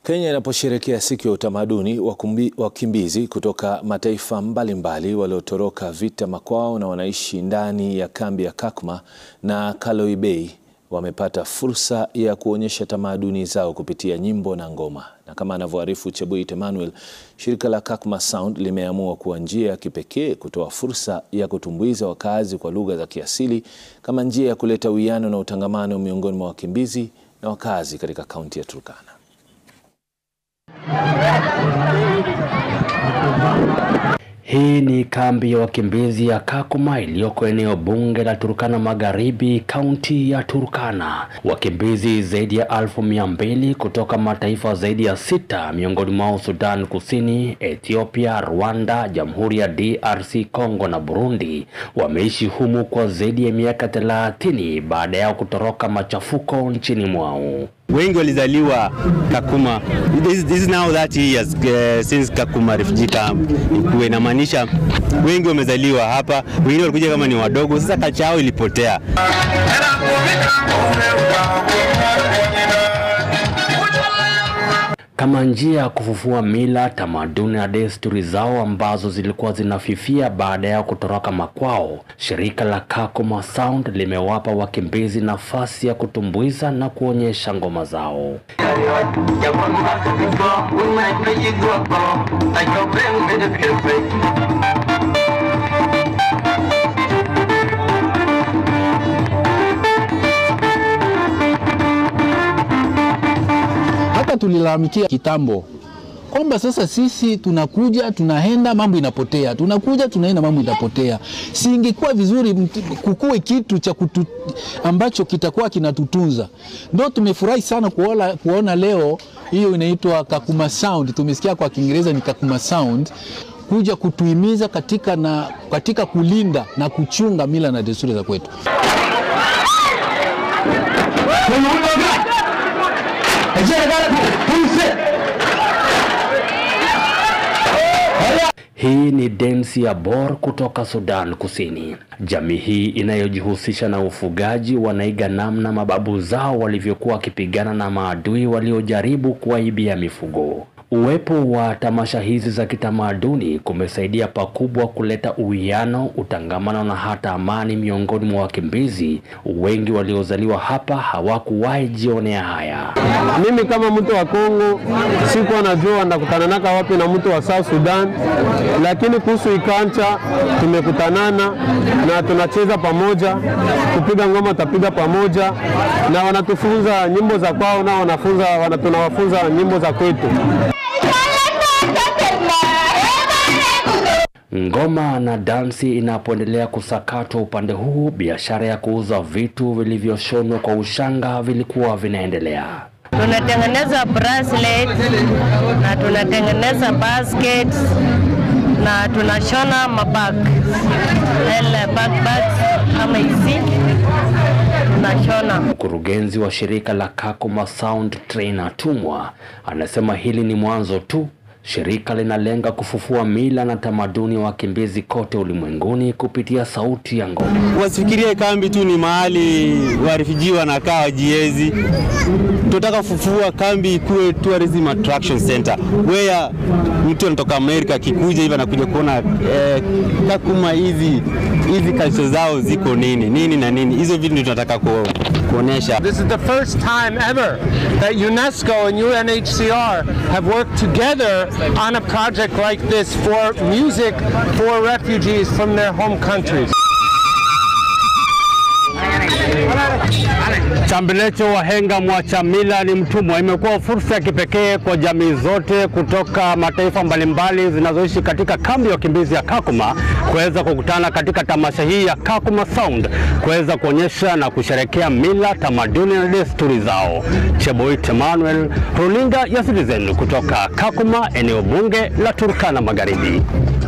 Kenya inaposherehekea siku ya utamaduni, wakimbizi kutoka mataifa mbalimbali waliotoroka vita makwao na wanaishi ndani ya kambi ya Kakuma na Kaloibei wamepata fursa ya kuonyesha tamaduni zao kupitia nyimbo na ngoma. Na kama anavyoarifu Cheboit Emmanuel, shirika la Kakuma Sound limeamua kuwa njia ya kipekee kutoa fursa ya kutumbuiza wakazi kwa lugha za kiasili kama njia ya kuleta uwiano na utangamano miongoni mwa wakimbizi na wakazi katika kaunti ya Turkana. Hii ni kambi ya wakimbizi ya Kakuma iliyoko eneo bunge la Turkana Magharibi, kaunti ya Turkana. Wakimbizi zaidi ya elfu mia mbili kutoka mataifa zaidi ya sita, miongoni mwao Sudan Kusini, Ethiopia, Rwanda, Jamhuri ya DRC Congo na Burundi, wameishi humu kwa zaidi ya miaka thelathini baada ya kutoroka machafuko nchini mwao. Wengi walizaliwa Kakuma. This, this is now 30 years uh, since Kakuma refugee camp ikuwe, inamaanisha wengi wamezaliwa hapa, wengine walikuja kama ni wadogo, sasa kacha yao ilipotea. Kama njia ya kufufua mila, tamaduni na desturi zao ambazo zilikuwa zinafifia baada ya kutoroka makwao, shirika la Kakuma Sound limewapa wakimbizi nafasi ya kutumbuiza na kuonyesha ngoma zao. Hata tulilalamikia kitambo kwamba sasa sisi tunakuja tunaenda, mambo inapotea, tunakuja tunaenda, mambo inapotea. Si ingekuwa vizuri kukuwe kitu cha kutu, ambacho kitakuwa kinatutunza? Ndo tumefurahi sana kuona, kuona leo hiyo inaitwa Kakuma Sound, tumesikia kwa Kiingereza ni Kakuma Sound kuja kutuhimiza katika, na, katika kulinda na kuchunga mila na desturi za kwetu. Hii ni densi ya Bor kutoka Sudan Kusini. Jamii hii inayojihusisha na ufugaji wanaiga namna mababu zao walivyokuwa wakipigana na maadui waliojaribu kuwaibia mifugo. Uwepo wa tamasha hizi za kitamaduni kumesaidia pakubwa kuleta uwiano, utangamano na hata amani miongoni mwa wakimbizi. Wengi waliozaliwa hapa hawakuwahi jionea haya. Mimi kama mtu wa Kongo sikuwa najua ndakutananaka wapi na mtu wa South Sudan, lakini kuhusu ikancha tumekutanana na tunacheza pamoja, kupiga ngoma tutapiga pamoja, na wanatufunza nyimbo za kwao, nao wanafunza wana, tunawafunza nyimbo za kwetu. Ngoma na dansi inapoendelea kusakatwa upande huu, biashara ya kuuza vitu vilivyoshonwa kwa ushanga vilikuwa vinaendelea. Tunatengeneza bracelet na tunatengeneza basket na tunashona mabag bags kama hizi tunashona. Mkurugenzi wa shirika la Kakuma Sound Trainer Tumwa anasema hili ni mwanzo tu. Shirika linalenga kufufua mila na tamaduni wa wakimbizi kote ulimwenguni kupitia sauti ya ngoma. Wasifikirie kambi tu ni mahali warefugee wanakaa wajiezi. Tunataka kufufua kambi ikuwe tourism attraction center where mtu anatoka Amerika akikuja hivi anakuja kuona eh, Kakuma hizi hizi culture zao ziko nini nini na nini, hizo vitu ndio tunataka ku, kuonesha. This is the first time ever that UNESCO and UNHCR have worked together on a project like this for music for refugees from their home countries. Chambilecho wahenga mwacha mila ni mtumwa imekuwa fursa ya kipekee kwa jamii zote kutoka mataifa mbalimbali zinazoishi katika kambi ya wakimbizi ya Kakuma kuweza kukutana katika tamasha hii ya Kakuma Sound kuweza kuonyesha na kusherekea mila, tamaduni na desturi zao. Cheboit Emmanuel, runinga ya Citizen kutoka Kakuma, eneo bunge la Turkana Magharibi.